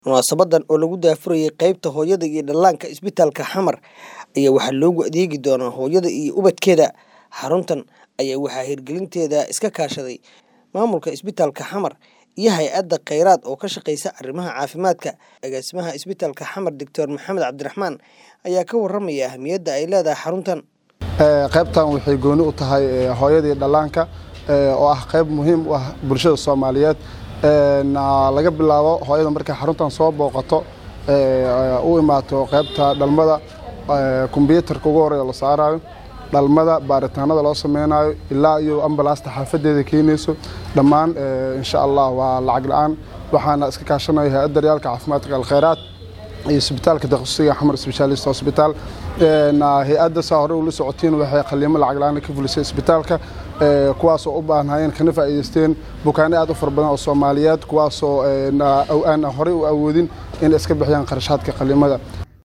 Munaasabadan oo lagu daafurayay qaybta hooyada iyo dhallaanka isbitaalka Xamar ayaa waxaa loogu adeegi doonaa hooyada iyo ubadkeeda. Xaruntan ayaa waxaa hirgelinteeda iska kaashaday maamulka isbitaalka Xamar iyo hay'adda Khayraad oo ka shaqeysa arrimaha caafimaadka. Agaasimaha isbitaalka Xamar Dr Maxamed Cabdiraxmaan ayaa ka warramaya ahmiyadda ay leedahay xaruntan. qaybtan waxay gooni u tahay hooyada iyo dhallaanka oo ah qayb muhiim u ah bulshada Soomaaliyeed laga bilaabo hooyada markay xaruntan soo booqato u imaato qaybta dhalmada kombiyuutarka ugu horeeya la saarayo dhalmada baaritaanada loo sameynayo ilaa iyo ambalaasta xaafadeeda keenayso dhammaan insha allah waa lacag la-aan waxaana iska kaashanaya hay-adda daryaalka caafimaadka alkhayraad iyo isbitaalka takhasusiga xamar specialist hospital hay-adda saa hore ula socotiin waxay qaliimo lacag la-aan ka fulisay isbitaalka kuwaasoo u baahnayeen kana faa'iidaysteen bukaano aad u fara badan oo soomaaliyeed kuwaasoo aan horey u awoodin inay iska bixiyaan kharashaadka qaliimada